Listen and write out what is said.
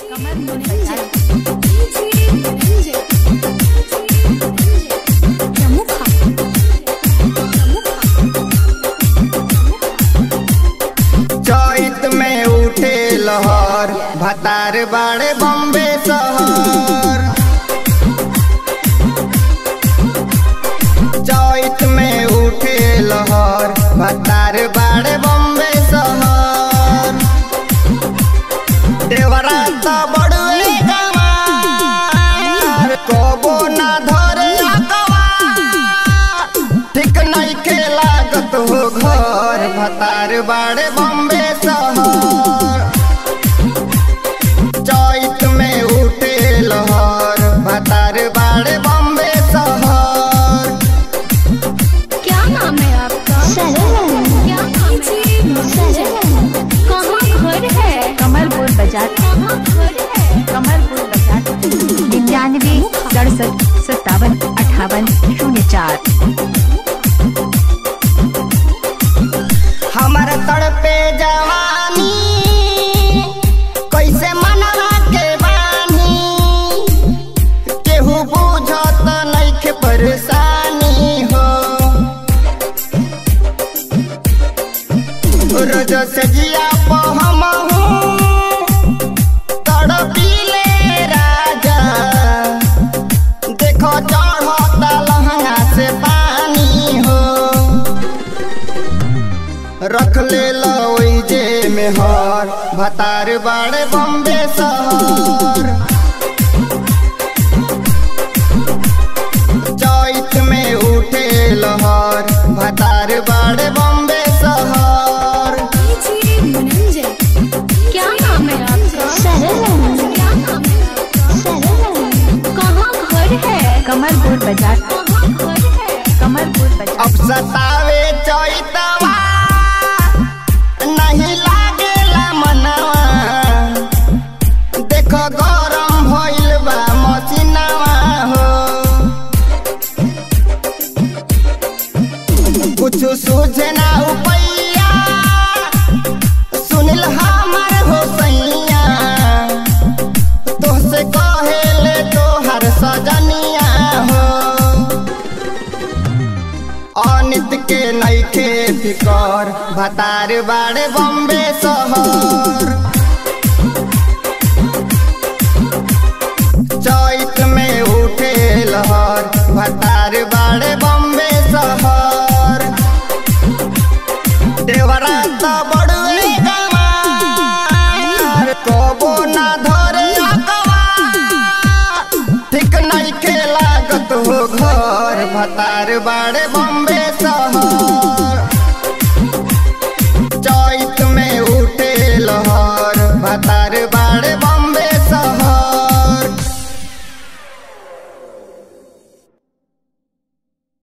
चैत में उठे लहर भतार बाड़े बम्बे शहर चैत में उठे लहर भतार बाड़े बम्बे शहर देवरा त बड़ुए गवार कबो ना धरे अकवार ठीक नइखे लागत हो घर भतार बाड़े बम्बे शहर चैत में उठे लहर भतार बाड़े बम्बे शहर क्या नाम है आपका क्या नाम है कहाँ घर है कमलपुर बाजार कहाँ घर है कमलपुर बाजार निन्यानवे सड़सठ सत्तावन अठावन शून्य चार हमार तड़पे जवानी कैसे मनवा के बानी केहू बुझत नइखे परेशानी हो रोज से जिया पो हमहू तड़पीले राजा देखो चढ़ता लहंगा से पानी हो रख ले ओई जे में हर भतार बाड़े बम्बे शहर चैत में उठे लहर भतार बाड़े बम्बे शहर क्या नाम है आपका क्या नाम है आपका कहाँ घर है कमलपुर बाजार कहाँ घर है कमलपुर बाजार अब सतावे चैतवा नहीं लागेला मनवा देखो गरम भइल बा मसिनवा हो कुछ सूझे ना उपैया सुनिल हमर हो सैया तोहसे कहेले तोहर सजनिया हो अनित के नइखे फिकर भतार बाड़े बम्बे शहर चैत में उठे लहर भतार बाड़े बम्बे शहर देवरा त बड़ुए गवार कबो ना धरे अकवार ठीक नइखे लागत हो घर भतार बाड़े बम्बे